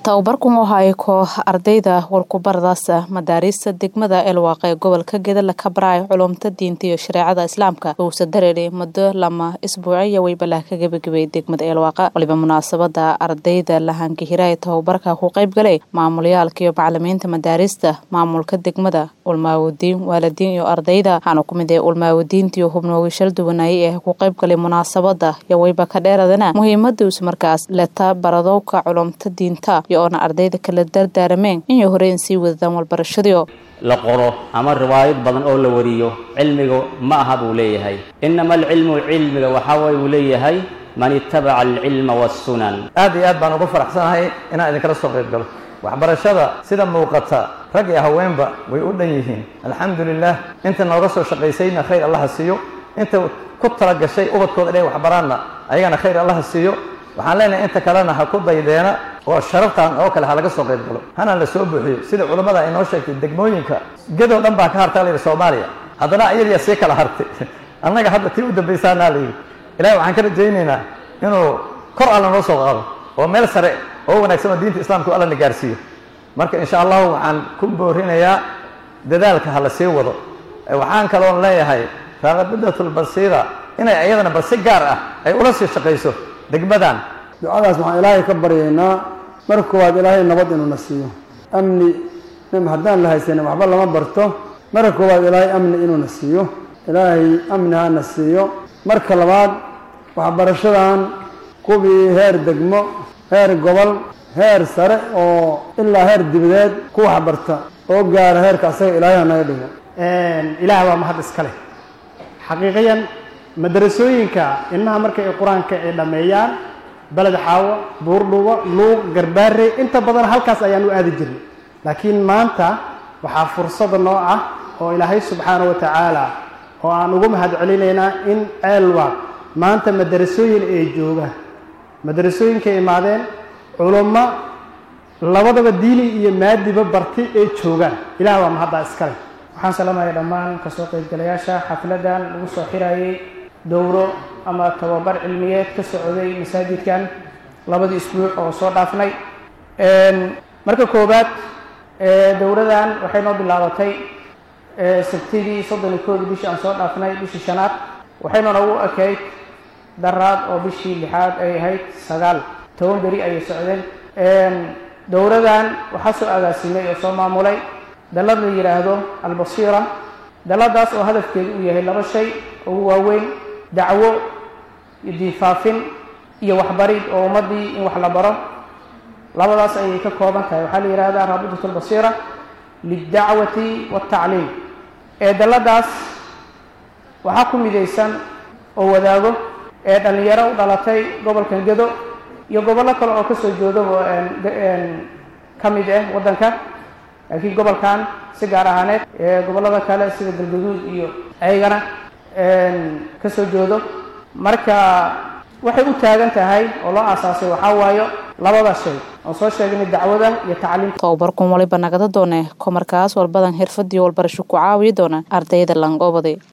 tababarkan waxa ay koox ardayda walkubaradaasa madaariista degmada elwaaq ee gobolka gedala ka baraya culumta diinta iyo shareecada islaamka uusa dareeray muddo lama isbuuciya weybalah ka gebagabay degmada elwaaqa waliba munaasabada ardayda lahangihira ee tababarka ku qayb galay maamulayaalka iyo macalimiinta madaariista maamulka degmada ulmaawadiin waalidiin iyo ardayda waxaana ku mid ah ulmaawadiinta iyo hubnoogi shal duwanaaye ee ku qayb galay munaasabada iyo weyba ka dheeradana muhiimada uus markaas leta baradowka culumta diinta iyo oona ardayda kala dardaarameen inay horeen sii wadadaan walbarashadiio la qoro ama riwaayad badan oo la wariyo cilmiga ma aha buu leeyahay inama alcilmu cilmiga waxaa waye uu leeyahay man itabaca alcilma waasunan aad iyo aad baan ugu faraxsanahay inaan idinkala soo qayb galo waxbarashada sida muuqata rag iyo haweenba way u dhan yihiin alxamdu lilah inta nooga soo shaqaysayna khayr allaha siiyo inta ku tala gashay ubadkooda inay waxbaraanna ayagana khayr allaha siiyo waxaan leenahay inta kalena ha ku daydeena oo sharaftan oo kale ha laga soo qayb galo hana la soo buuxiyo sida culammada ay noo sheegtay degmooyinka gedoo dhan baa ka hartaa layidhi soomaaliya haddana iyadiya sii kala hartay annaga hadda tii u dambaysaanaa layidhi ilahi waxaan ka rajaynaynaa inuu kor alla noo soo qaado oo meel sare oo wanaagsan oo diinta islaamka alla na gaarsiiyo marka insha allahu waxaan ku boorinayaa dadaalka ha la sii wado waxaan kaloon leeyahay raaqabidatulbasiira inay iyadana bal si gaar ah ay ula sii shaqayso degmadan ducadaas waxaan ilaahay ka baryaynaa marka koowaad ilaahay nabad inuuna siiyo amni nim haddaan la haysanin waxba lama barto marka koowaad ilaahay amni inuuna siiyo ilaahay amni hana siiyo marka labaad waxbarashadan kuwii heer degmo heer gobol heer sare oo ilaa heer dibadeed ku waxbarta oo gaara heerka asaga ilaahay hanaga dhigo ilaah waa mahad iska leh xaqiiqiyan madarasooyinka ilmaha marka ay qur-aanka ay dhammeeyaan beled xaawo buurdhubo luuq garbaare inta badan halkaas ayaan u aadi jirnay laakiin maanta waxaa fursada noo ah oo ilaahay subxaana wa tacaala oo aan ugu mahad celinaynaa in ceelwa maanta madarasooyin ay joogaan madarasooyinkay imaadeen culummo labadaba diini iyo maadiba barti ay joogaan ilaah waa mahaddaa iskale waxaan salaamaya dhammaan kasoo qaybgalayaasha xafladan lagu soo xirayay dowro ama tababar cilmiyeed ka socday masaajidkan labadii isbuuc oo soo dhaafnay marka koowaad dowradan waxay noo bilaabatay sabtidii soddon iyo koodii bishii aan soo dhaafnay bishii shanaad waxayna noogu ekayd daraad oo bishii lixaad ay ahayd sagaal toban beri ayay socdeen dowradan waxaa soo agaasimay oo soo maamulay dalad la yidhaahdo albasiira daladaas oo hadafkeedu uu yahay laba shay ugu waaweyn dacwo iyo diinfaafin iyo waxbarid oo ummaddii in wax la baro labadaas ayay ka kooban tahay waxaa la yidhahdaa raabitat albasiira lildacwati waaltacliim ee daladaas waxaa ku midaysan oo wadaago ee dhallinyaro u dhalatay gobolkan gedo iyo gobollo kale oo kasoo jeedaba ka mid ah waddanka laakiin gobolkan si gaar ahaaneed gobollada kale sida galgaduud iyo ayagana ka soo jeedo marka waxay u taagan tahay oo loo aasaasay waxaa waayo labada shay oon soo sheegnay dacwada iyo tacliimta tababarkun waliba nagada doone ko markaas walbadan xirfadii walbarasho ku caawiya doona ardayda langobadi